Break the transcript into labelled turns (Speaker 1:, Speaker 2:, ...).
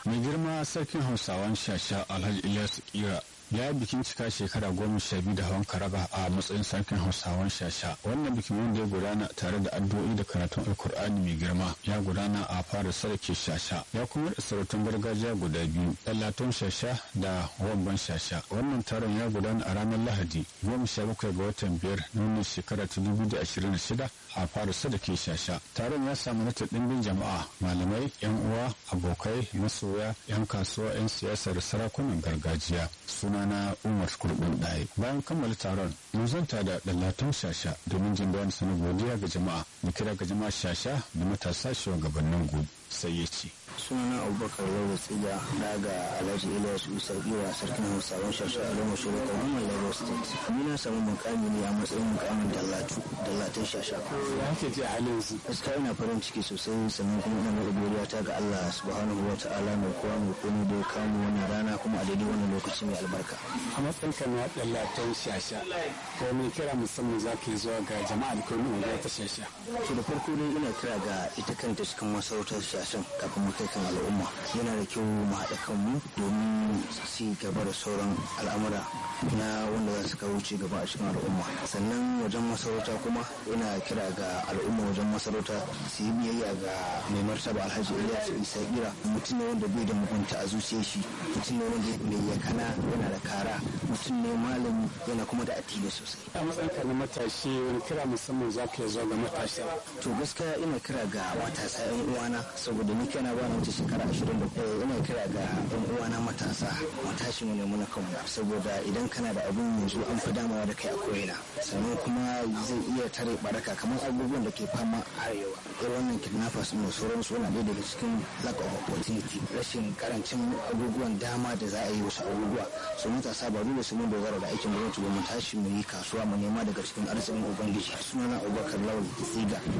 Speaker 1: mai girma sarkin hausawan shasha alhaji ilyasu kira ya yi bikin cika shekara goma sha biyu da hawan karaba a matsayin sarkin hausawan shasha wannan bikin wanda ya gudana tare da addu'o'i da karatun alkur'ani mai girma ya gudana a fara sarki shasha ya kuma da sarautun gargajiya guda biyu ɗallatun shasha da wamban shasha wannan taron ya gudana a ranar lahadi goma sha bakwai ga watan biyar na wannan shekara ta dubu da ashirin da shida a fara sadake shasha taron ya samu nata ɗimbin jama'a malamai yan uwa abokai masoya yan kasuwa yan siyasa da sarakunan gargajiya sunana umar kurbin ɗaya bayan kammala taron mun zanta da ɗallatun shasha domin jin bayan sanar godiya ga jama'a da kira ga jama'a shasha da matasa shugabannin gobe sai ya ce
Speaker 2: sunana abubakar lagos tsiga daga alhaji ilyas usar iwa sarkin hausawan shashi a lama shirin kwamman lagos state ni na samu mukami ne a matsayin mukamin dallatu dallatun shasha
Speaker 1: ya ke ji a halin su
Speaker 2: gaskiya ina farin ciki sosai sannan kuma ina mai godiya ta ga allah subhanahu wa ta'ala mai kowa mai komai da ya kamu wannan rana kuma a daidai wannan lokaci mai albarka
Speaker 1: a matsayin ka na ɗallatun shasha ko mai kira musamman za ka yi zuwa ga jama'a da kuma unguwa ta shasha
Speaker 2: to da farko dai ina kira ga ita kanta cikin masarautar shashin kafin mu kai kan al'umma yana da kyau mu haɗa kanmu domin ci gaba da sauran al'amura na wanda za su kawo ci gaba a cikin al'umma sannan wajen masarauta kuma ina kira ga al'umma wajen masarauta su yi biyayya ga mai martaba alhaji ilyas isa ira mutum ne wanda bai da mugunta a zuciyar shi mutum ne wanda mai yakana yana da kara mutum ne malami yana kuma da addini sosai
Speaker 1: a matsayin ka na matashi wani kira musamman za ka yi zuwa ga matasa
Speaker 2: to gaskiya ina kira ga matasa yan uwana saboda ni kana ba na wuce shekara ashirin da ina kira ga yan uwana matasa matashi mu ne muna kanmu saboda idan kana da abun yanzu an fi damawa da kai a koyina sannan kuma zai iya tare baraka kamar abubuwan da ke fama a arewa irin wannan kidnappers mu sauransu yana ɗaya daga cikin lack of opportunity rashin karancin abubuwan dama da za a yi wasu abubuwa su matasa ba dole su mun dogara da aikin gwamnati ba mu tashi mu yi kasuwa mu nema daga cikin arzikin ubangiji sunana abubakar lawal tsiga